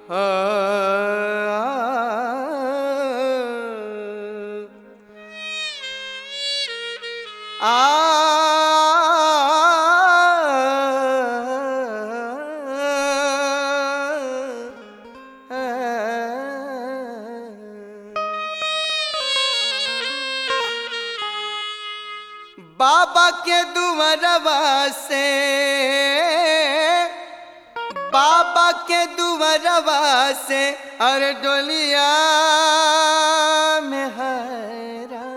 बाबा के दुवरवा से बाबा के दुवरवा से अरे डोलिया में हरा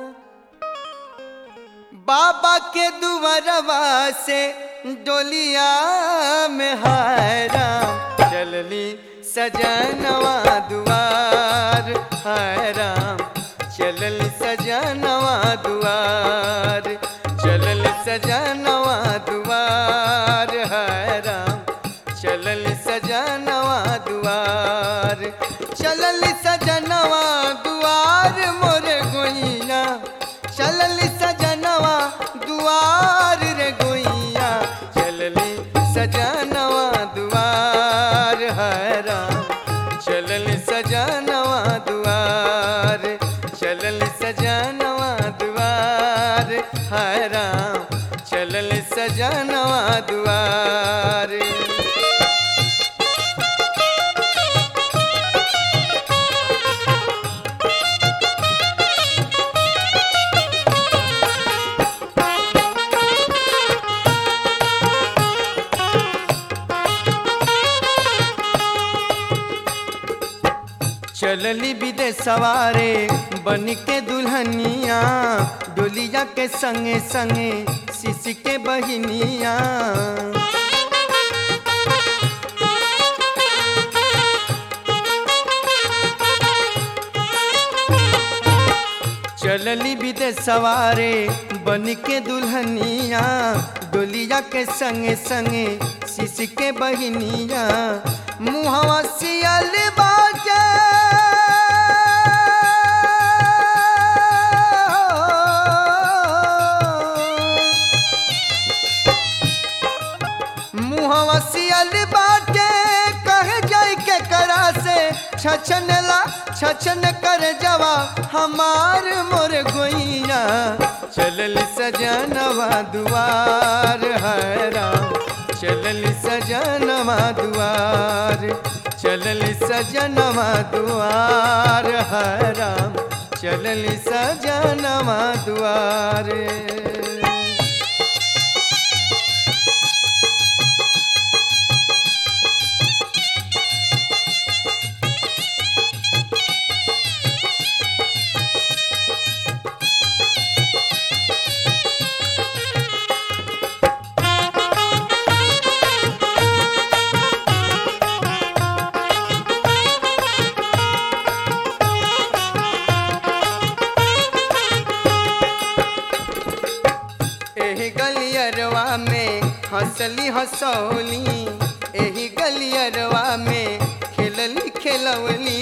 बाबा के दुवरवा से डोलिया में हरा चलली सजनवा दुआर हराम चलल सजनवा दुआर चलल सजनवा दुआर हराम चलल सजनवा दुआर चलल सजनवा दुआर मोर गोइया चलल सजनवा दुआर रे गोइया चलली सजनवा दुआर हराम चलल सजनवा दुआर चलल सजनवा दुआर हराम चलल सजनवा दुआर चलली विदेश सवारे बन के दुल्हनिया डोलिया के संगे संगे शिश के बहिनिया चलली विदेश सवारे बन के दुल्हनिया डोलिया के संगे संगे शिश के बहिनिया मुहवा सियल बाजा मुहवा सियल बाटे कह जाय के करा से छछनला छछन कर जवा हमार मोर गोइया चलल सजनवा दुआर हरा चलल सजनवा दुआर चलल सजनवा दुआर हरा चलल सजनवा दुआर एही गलियरवा में हंसली हंसौली एही गलियरवा में खेलली खेलवली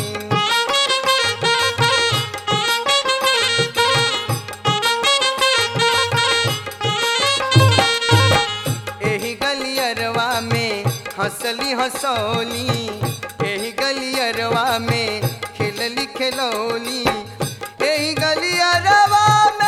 एही गलियरवा में हंसली हंसौली एही गलियरवा में खेलली खेलौली एही गलियरवा में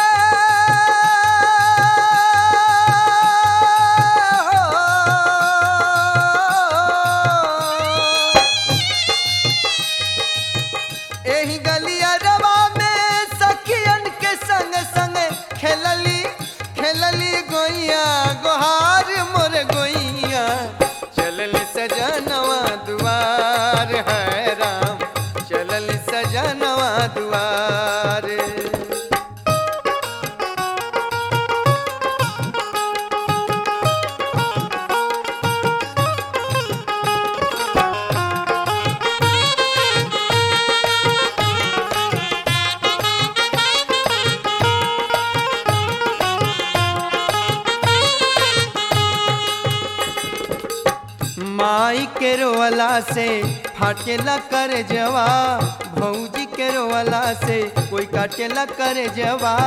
एही गलियरवा में सखियन के संग संग खेलली खेलली गोइया गोहार मोर गोइया चलल सजनवा दुआर है राम चलल सजनवा दुआर माई के रोवला से फाटेला कर जवा भौजी के रोवला से कोई काटेला कर जवा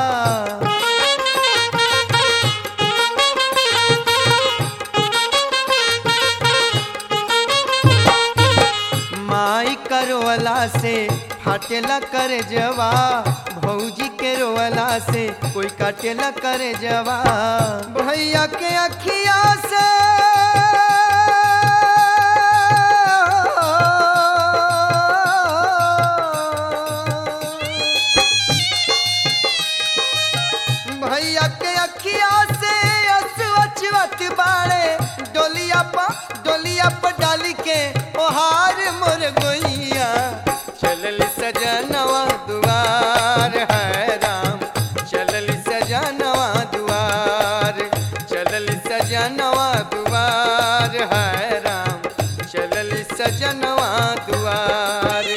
फाटेला करे जवा भौजी के रोवला से कोई काटेला करे जवा भैया के अखिया से भैया के अखिया से असवचवत बाड़े डोलिया पा डोलिया पर डाली के ओहार मोर गोइया चलल सजनवा दुआर है राम चलल सजनवा दुआर चलल सजनवा दुआर है राम चलल सजनवा दुआर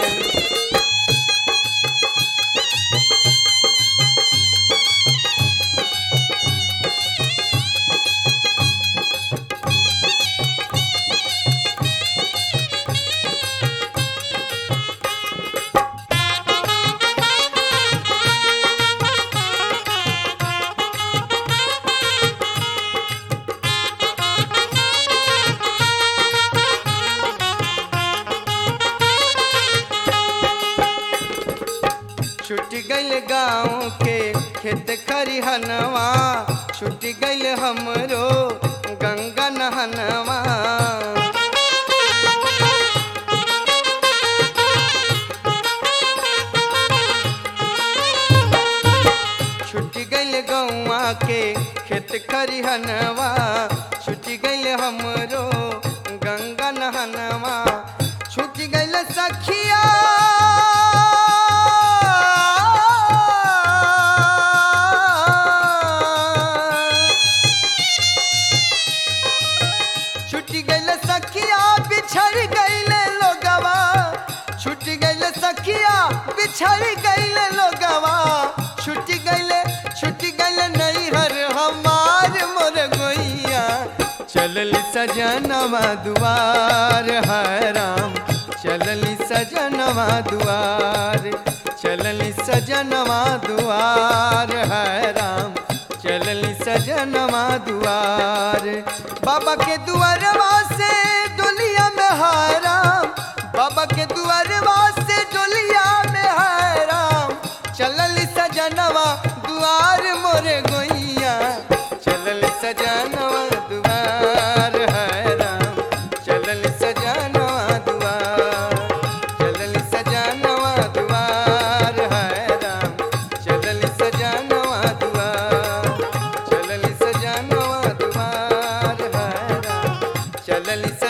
छुट गइल गाँव के खेत खरिहनवा छुट गइल हमरो गंगा नहनवा छुट गइल गौवा के खेत खरिहनवा छुट गइल हमरो गंगा नहनवा छुट गइल सखिया छुट गइल सखिया बिछड़ गइल लोगवा छुट गइल सखिया बिछड़ गइल लोगवा छुट गइल छुट गइल नैहर हमार मोर गोइया चलल सजनवा दुआर है राम चलल सजनवा दुआर चलल सजनवा दुआर है राम चलल सजनवा दुआर बाबा के दुआरवा से डोलिया में हाराम बाबा के दुआरवा से डोलिया में हाराम चलल सजनवा दुआर मोरे गोइया चलल सजनवा दुआर है राम चलल सजनवा दुआर चलल सजनवा दुआर है राम चलल सजनवा दुआर चलल सजनवा दुआर है राम चलल